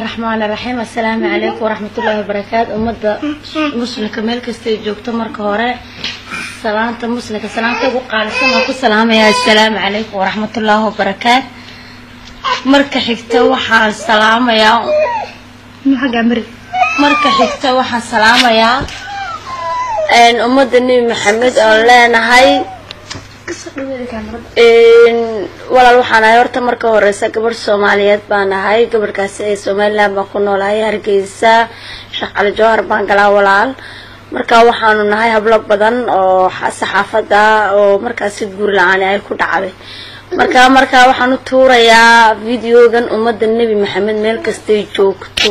raxmaan raxiim assalaamu calaykum waraxmatullaahi wabarakaatu ummadda muslimka meel kastay joogto marka hore salaanta muslimka salaanta ugu qaalisan waan ku salaamayaa assalaamu calaykum waraxmatullaahi wabarakaatu marka xigta waxaan salaamayaa marka xigta waxaan salaamayaa ummadda nebi maxamed oon leenahay walaal waxaan ahay horta marka horeysa gabadh soomaaliyeed baan ahay gabadhkaasi ee somaliland baan ku noolahay hargeysa sheekh cali jawhar baan galaa walaal marka waxaanu nahay hablo badan oo saxaafada oo markaasi guur la-aani ay ku dhacday marka marka waxaan u tuurayaa videogan ummadda nebi maxamed meel kastay joogto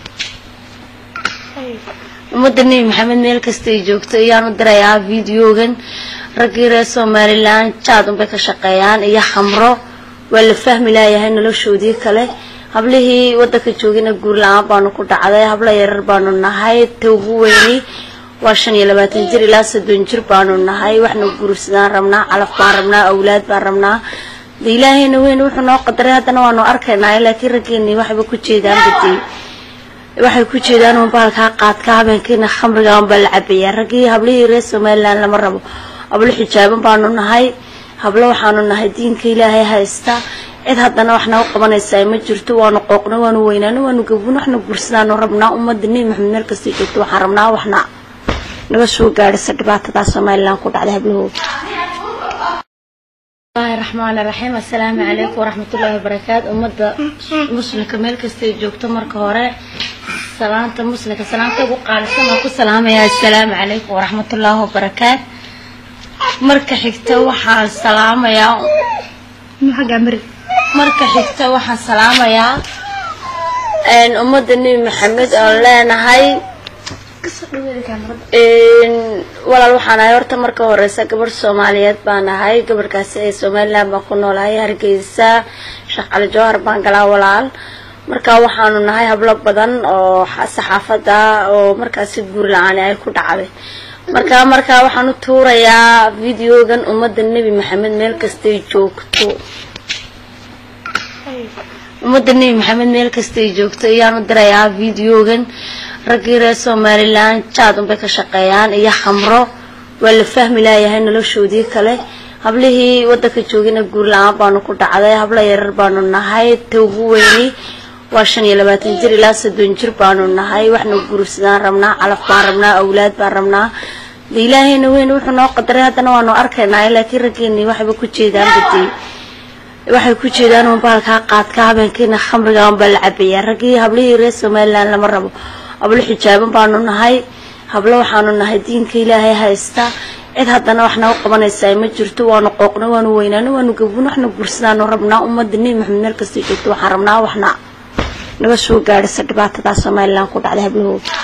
ummadda nebi maxamed meel kastay joogto ayaan u dirayaa videogan raggii reer somalilan jaad unbay ka shaqeeyaan iyo xamro waa la fahmi laayahay noloshoodii kale hablihii wadanka joogina guur la-aan baanu ku dhacday hablo yarar baanu nahay ta ugu weyni waa shan iyo labaatan jir ilaa soddon jir baanu nahay waxna guursadaan rabnaa calaf baan rabnaa awlaad baan rabnaa de ilaahayna weyn wuxuu noo qadaray haddana waanu arkaynaa laakiin raggeeni waxba ku jeedaan badey waxay ku jeedaan un baalkaa qaadka habeenkiina khamriga unbaa la cabayaa raggii hablihii reer somaliland lama rabo hablo xijaaban baanu nahay hablo waxaanu nahay diinka ilaahay haysta cid haddana waxna u qabanaysaa ma jirto waanu qooqna waanu weynaano waanu gabun waxna gursadaanu rabnaa ummadda nebi maxamed meel kastay joogto waxaan rabnaa waxna naga soo gaadhisa dhibaatadaa somaliland ku dhacday hablahooda bismillahi raxmaan raxiim assalaamu calaykum waraxmatullaahi wabarakaatu ummadda muslimka meel kastay joogto marka hore salaanta muslimka salaanta ugu qaalisan waan ku salaamayaa assalaamu calaykum waraxmatullaahi wabarakaatu marka xigta waxaan salaamayaa marka xigta waxaan salaamayaa ummadda nebi maxamed oon leenahay walaal waxaan ahay horta marka horeysa gabadh soomaaliyeed baan ahay gabadhkaasi ee somaliland baan ku noolahay hargeysa sheekh cali jawhar baan galaa walaal marka waxaanu nahay hablo badan oo saxaafada oo markaasi guur la-aani ay ku dhacday marka marka waxaan u tuurayaa videogan ummadda nebi maxamed meel kastay joogto ummadda nebi maxamed meel kastay joogto ayaan u dirayaa videogan raggii reer somalilan jaad unbay ka shaqeeyaan iyo xamro waa la fahmi laayahay noloshoodii kale hablihii wadanka joogina guur la-aan baanu ku dhacday hablo yarar baanu nahay ta ugu weyni waa shan iyo labaatan jir ilaa soddon jir baanu nahay waxna guursadaan rabnaa calaf baan rabnaa awlaad baan rabnaa de ilaahayna weyn wuxuu noo qadaray haddana waanu arkaynaa laakiin raggeeni waxba ku jeedaan badey waxay ku jeedaan un baalkaa qaadka habeenkiina khamriga unbaa la cabayaa raggii hablihii reer somaliland lama rabo hablo xijaaban baanu nahay hablo waxaanu nahay diinka ilaahay haysta cid haddana waxna u qabanaysaa ma jirto waanu qooqna waanu weynaano waanu gabun waxna gursadaanu rabnaa ummadda nebi maxamed meel kastay joogto waxaan rabnaa waxna naga soo gaadhisa dhibaatadaa somaliland ku dhacday hablahooda